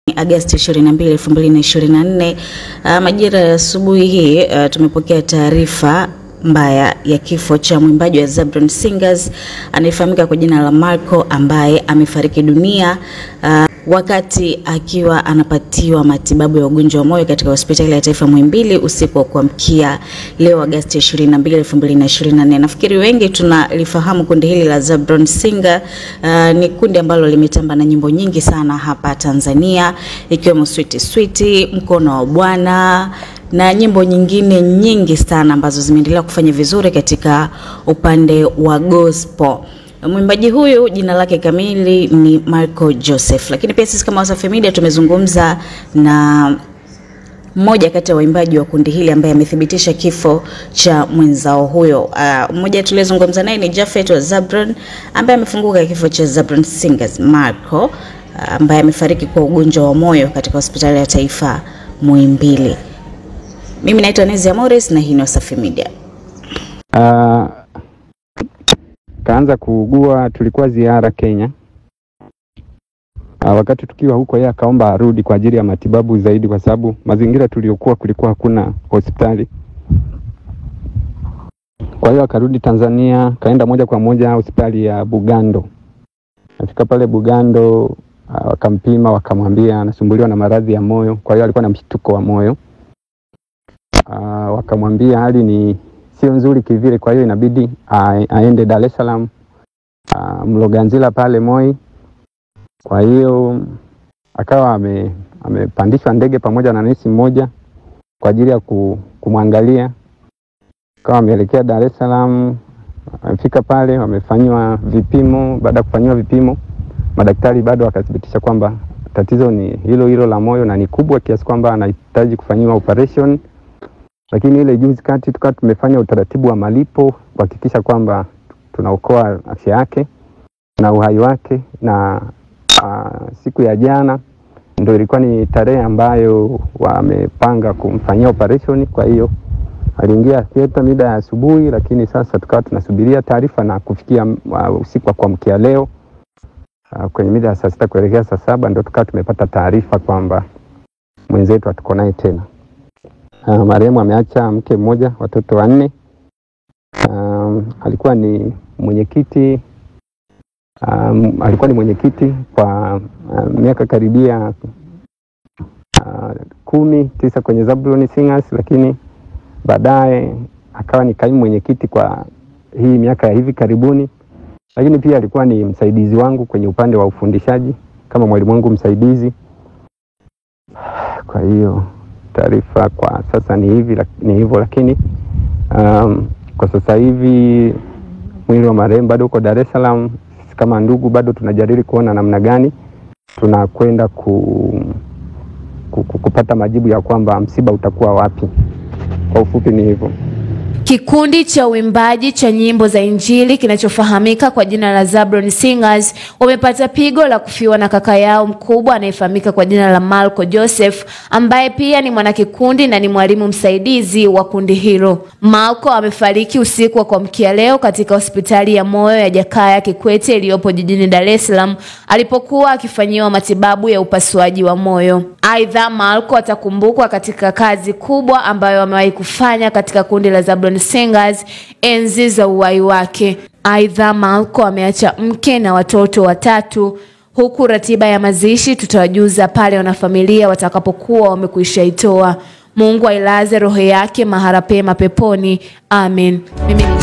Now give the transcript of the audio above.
Agosti 22, 2024. Uh, majira ya asubuhi hii uh, tumepokea taarifa mbaya ya kifo cha mwimbaji wa Zabron Singers anayefahamika kwa jina la Marco ambaye amefariki dunia uh, wakati akiwa anapatiwa matibabu ya ugonjwa wa moyo katika hospitali ya taifa Muhimbili usiku wa kuamkia leo Agosti 22, 2024. Nafikiri wengi tunalifahamu kundi hili la Zabron Singer. Uh, ni kundi ambalo limetamba na nyimbo nyingi sana hapa Tanzania ikiwemo Sweet Sweet, Mkono wa Bwana na nyimbo nyingine nyingi sana ambazo zimeendelea kufanya vizuri katika upande wa gospel. Mwimbaji huyu jina lake kamili ni Marco Joseph, lakini pia sisi kama Wasafi Media tumezungumza na mmoja kati ya waimbaji wa kundi hili ambaye amethibitisha kifo cha mwenzao huyo. Uh, mmoja tuliyezungumza naye ni Jafet wa Zabron ambaye amefunguka kifo cha Zabron Singers Marco uh, ambaye amefariki kwa ugonjwa wa moyo katika hospitali ya taifa Muhimbili. Mimi naitwa Nezia Morris na hii ni Wasafi Media. Uh, kaanza kuugua, tulikuwa ziara Kenya. Uh, wakati tukiwa huko, yeye akaomba arudi kwa ajili ya matibabu zaidi, kwa sababu mazingira tuliokuwa kulikuwa hakuna hospitali. Kwa hiyo akarudi Tanzania, kaenda moja kwa moja hospitali ya Bugando. Afika pale Bugando, uh, wakampima, wakamwambia anasumbuliwa na maradhi ya moyo, kwa hiyo alikuwa na mshtuko wa moyo. Uh, wakamwambia hali ni sio nzuri kivile, kwa hiyo inabidi aende Dar es Salaam uh, Mloganzila pale Moi. Kwa hiyo akawa ame, amepandishwa ndege pamoja na nesi mmoja kwa ajili ya kumwangalia, akawa ameelekea Dar es Salaam. Amefika pale, wamefanyiwa vipimo. Baada ya kufanyiwa vipimo, madaktari bado wakathibitisha kwamba tatizo ni hilo hilo la moyo na ni kubwa kiasi kwamba anahitaji kufanyiwa operation lakini ile juzi kati tukawa tumefanya utaratibu wa malipo kuhakikisha kwamba tunaokoa afya yake na uhai wake, na uh, siku ya jana ndio ilikuwa ni tarehe ambayo wamepanga kumfanyia operation. Kwa hiyo aliingia theater mida ya asubuhi, lakini sasa tukawa tunasubiria taarifa na kufikia uh, usiku wa kuamkia leo uh, kwenye mida ya saa sita kuelekea saa saba ndio tukawa tumepata taarifa kwamba mwenzetu hatuko naye tena. Uh, marehemu ameacha mke mmoja, watoto wanne. Um, alikuwa ni mwenyekiti um, alikuwa ni mwenyekiti kwa uh, miaka karibia uh, kumi tisa kwenye Zabron Singers, lakini baadaye akawa ni kaimu mwenyekiti kwa hii miaka ya hivi karibuni, lakini pia alikuwa ni msaidizi wangu kwenye upande wa ufundishaji kama mwalimu wangu msaidizi. Kwa hiyo taarifa kwa sasa ni hivi ni hivyo, lakini um, kwa sasa hivi mwili wa marehemu bado uko Dar es Salaam. Sisi kama ndugu bado tunajadili kuona namna gani tunakwenda ku, ku, ku, kupata majibu ya kwamba msiba utakuwa wapi. Kwa ufupi ni hivyo. Kikundi cha uimbaji cha nyimbo za Injili kinachofahamika kwa jina la Zabron Singers wamepata pigo la kufiwa na kaka yao mkubwa anayefahamika kwa jina la Marco Joseph ambaye pia ni mwanakikundi na ni mwalimu msaidizi wa kundi hilo. Marco amefariki usiku wa kuamkia leo katika hospitali ya moyo ya Jakaya Kikwete iliyopo jijini Dar es Salaam alipokuwa akifanyiwa matibabu ya upasuaji wa moyo. Aidha, Marco atakumbukwa katika kazi kubwa ambayo amewahi kufanya katika kundi la Zabron Singers enzi za uhai wake. Aidha, Marco ameacha mke na watoto watatu, huku ratiba ya mazishi tutawajuza pale wanafamilia watakapokuwa wamekwisha itoa. Mungu ailaze roho yake mahali pema peponi. Amen. Mimi